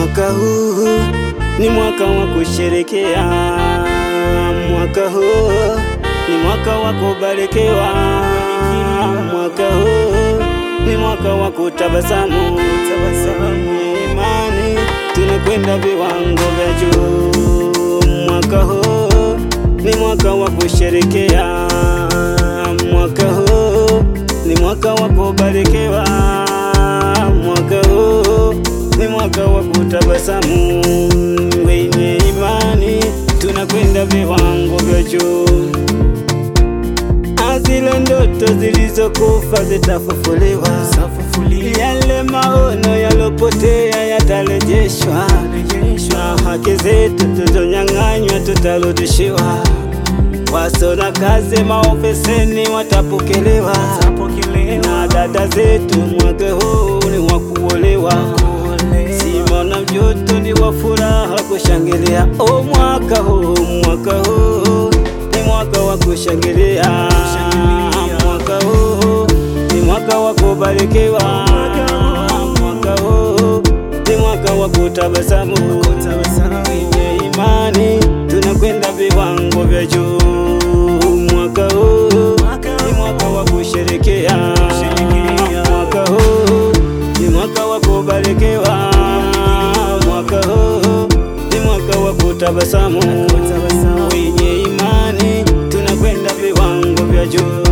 Mwaka huu ni mwaka wa kusherekea, mwaka huu ni mwaka wa kubarikiwa, mwaka huu ni mwaka wa kutabasamu, imani tunakwenda viwango vya juu. Mwaka huu ni mwaka wa kusherekea, mwaka huu ni mwaka wa kubarikiwa, mwaka huu ni mwaka wa kutabasamu. Wenye imani tunakwenda viwango vya juu. Zile ndoto zilizokufa zitafufuliwa, yale maono yalopotea yatarejeshwa, na haki zetu tuzonyang'anywa tutarudishiwa. Wasona kazi maofisini watapokelewa, na dada zetu mwaka huu ni wa kuolewa. Simona mjoto ni wa furaha kushangilia, o mwaka huu, mwaka huu ni mwaka wa kushangilia, mwaka huu ni mwaka wa kubarikiwa, mwaka huu ni mwaka wa kutabasamu. Wenye imani tunakwenda viwango vya juu. Mwaka huu ni mwaka wa kusherekea, mwaka huu ni mwaka wa kubarikiwa, mwaka huu ni mwaka wa kutabasamu. Wenye imani tunakwenda viwango vya juu.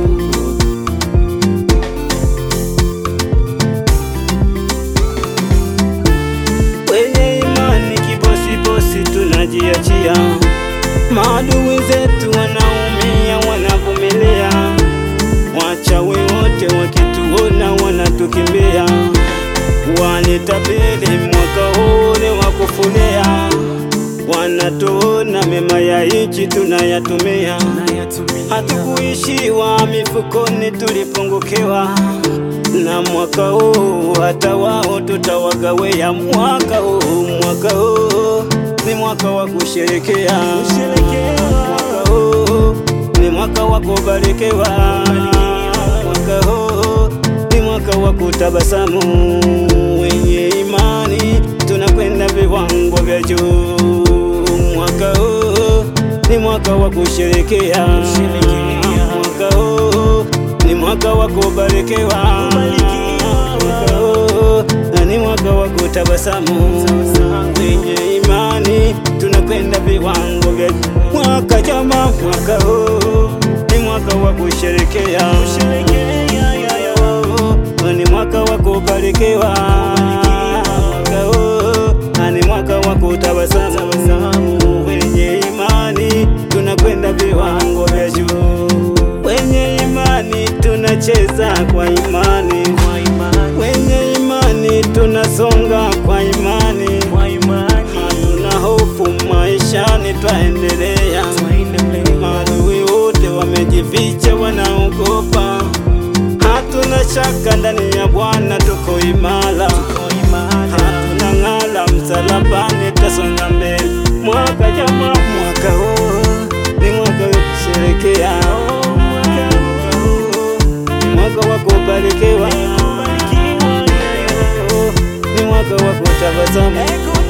Wenye imani kibosibosi tunajiachia, maadui zetu wanaumia, wanavumilia, wachawi wote wakituona wanatukimbia, wanitabiri mwaka huu ni wa kufulia, wanatuona mema ya nchi tunayatumia, hatukuishiwa mifukoni, tulipungukiwa na mwaka huu hata wao tutawagawia. Mwaka huu, mwaka huu ni mwaka wa kusherekea, mwaka huu ni mwaka wa kubarikiwa, mwaka huu ni mwaka wa kutabasamu. Wenye imani tunakwenda viwango vya juu. Mwaka huu ni mwaka wa kusherekea, mwaka huu ni mwaka wa kubarikiwa, mwaka huu ni mwaka wa kutabasamu. Wenye imani tunakwenda viwango vya mwaka jama, mwaka huu ni mwaka wa kusherekea, ni mwaka wa kubarikiwa, mwaka huu ni mwaka wa kutabasamu. Wenye imani tunakwenda viwango vya juu wenye imani tunacheza kwa imani, wenye imani tunasonga kwa imani, hatuna hofu maishani, twaendelea. Maadui wote wamejificha, wanaogopa, hatuna shaka ndani ya Bwana tuko imara, hatuna ng'ala msalabani, tasonga mbele. Mwaka jama, mwaka huu ni mwaka wa kusherekea mwaka wa kubarikiwa, ni mwaka wa kutabasamu.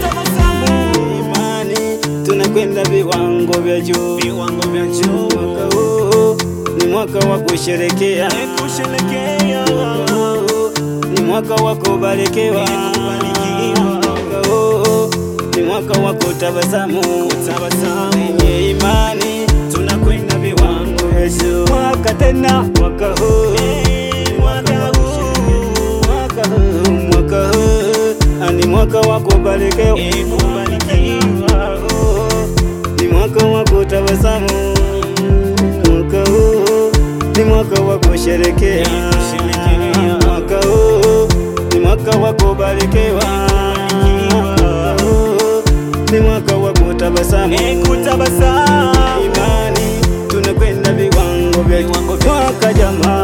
Imani tunakwenda viwango vya juu, mwaka huu ni mwaka wa kusherekea, mwaka huu ni mwaka wa kubarikiwa, mwaka huu ni mwaka wa kutabasamu. Wenye imani tunakwenda viwango vya juu, mwaka tena, mwaka huu mwaka huu, mwaka huu ni mwaka wa kubarikiwa, ni mwaka wa kutabasamu, mwaka huu ni mwaka wa kusherekea, mwaka huu ni mwaka wa kubarikiwa, mwaka huu ni mwaka wa kutabasamu. Imani tunakwenda viwango vya mwaka jamaa